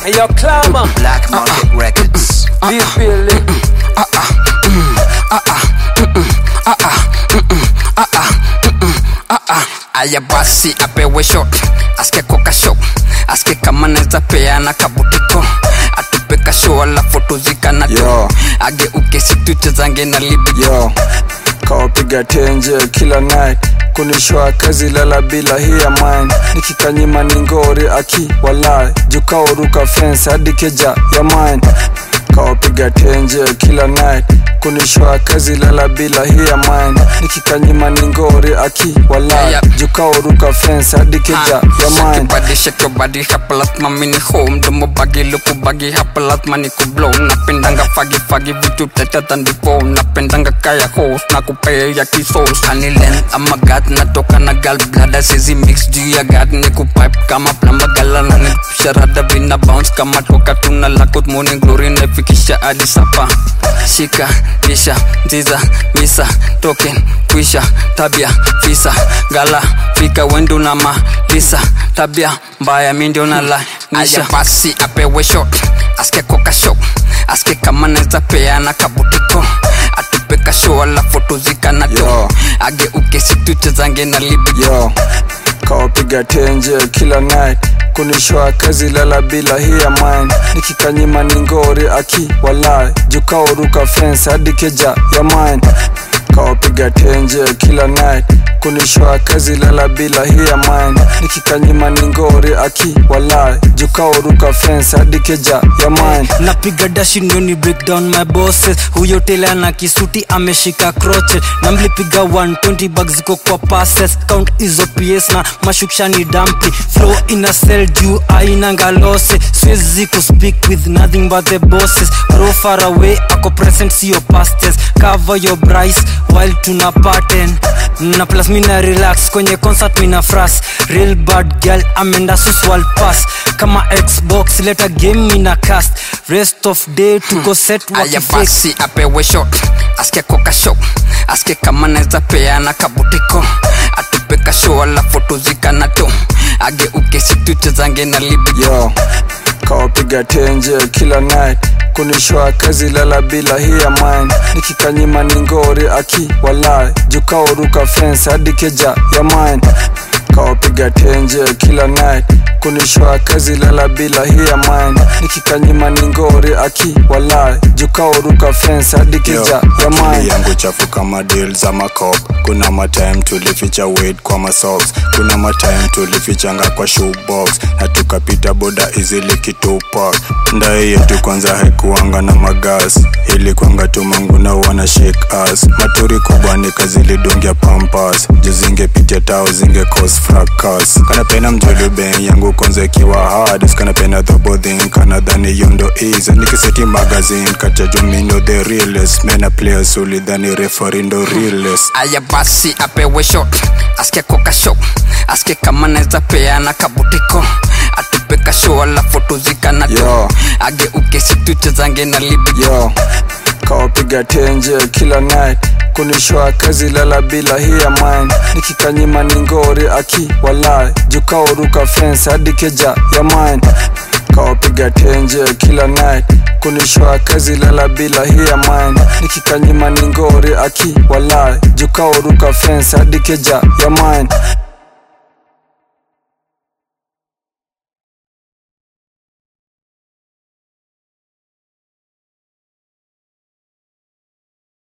Yo, Clama. Black Market Records. Be feeling. aya basi apewe shot aske koka show aske kama naeza peana kabutiko atupe kasho alafu tuzikana tu Yo. ageuke situchezange na libi yo kawapiga tenje kila night kunishwa kazi lala bila hii ya mine nikikanyima ni ngori aki walai jukaoruka fence hadi keja ya mine kawapiga tenje kila night kunishwa kazi lala bila hii ya mine nikikanyima ni ngori aki walai Yeah. jukaoruka fence hadi keja ya Shake your mine body, shake your body, hapa lazima mini home Domo bagi, luku bagi, hapa lazima ni kublow Napendanga fagi fagi, vitu teta than the phone Napendanga kaya host, na kupea ya kisos Honey length, ama gat, natoka na gal blada Sizi mix juu ya gat, ni kupipe kama plamba Gala na ni sharada vina bounce Kama toka tuna lakot, morning glory Nefikisha hadi sapa Shika, lisha, ziza, misa, token, kwisha Tabia, fisa, gala, fika wendo na malisa Tabia, mbaya mi ndio na la Aya basi apewe shot Aske koka show Aske kama naeza peana kabutiko Atupe kasho alafu tuzikana tu Yo. Ageuke situchezange na libi yo kawapiga tenje kila night kunishwa kazi lala bila hii ya mine nikikanyima ni ngori aki walai jukaoruka fence hadi keja ya mine kawapiga tenje kila night kunishwa kazi lala bila hii ya mine nikikanyima ni ngori aki walai jukaoruka fence hadi keja ya mine napiga dashi ndio ni break down my bosses huyo tele ana kisuti ameshika crotchet na mlipiga 120 bucks ziko kwa passes count hizo ps na mashuksha ni dampi flow ina sell juu ainanga lose siwezi kuspeak with nothing but the bosses bro far away ako present sio pastes cover your brice while tuna pattern na plus mina relax kwenye concert mina fras real bad girl amenda suswal pass kama xbox leta game mina cast rest of day tuko set Aya wakifix basi apewe shot Aske koka show Aske kama naeza peana kabutiko Atupe kasho alafu tuzikana tu Ageuke situchezange na libi yo kawapiga tenje kila night kunishwa kazi lala bila hii ya mine nikikanyima ni ngori aki walai jukaoruka fence hadi keja ya mine kawapiga tenje kila night kunishwa kazi lala bila hii ya mine nikikanyima ni ngori aki walai jukaoruka fence hadi keja ya akili mine yangu chafu kama deal za makop kuna matime tulificha weight kwa masocks kuna matime tulifichanga kwa shoebox na tukapita boda izili kitupak ndae yetu kwanza haikuanga na magas ili kwanga tumangu na wana shake us maturi kubwa nikazilidungia pampas juu zingepitia tao zinge cause fracas kanapenda mjolube yangu kwanza ikiwa hard kanapenda thobodhin kanadhani yondo is nikiseti magazine kachajumindo the realest mena players ulidhani refari ndo realest Aya basi apewe shot Aske koka show Aske kama naeza peana kabutiko Atupe kasho alafu tuzikana tu Yo. Ageuke situchezange na libi yo kawapiga tenje kila night kunishwa kazi lala bila hii ya mine nikikanyima ni ngori aki walai jukaoruka fence hadi keja ya mine kawapiga tenje kila night kunishwa kazi lala bila hii ya mine nikikanyima ni ngori aki walai jukaoruka fence hadi keja ya mine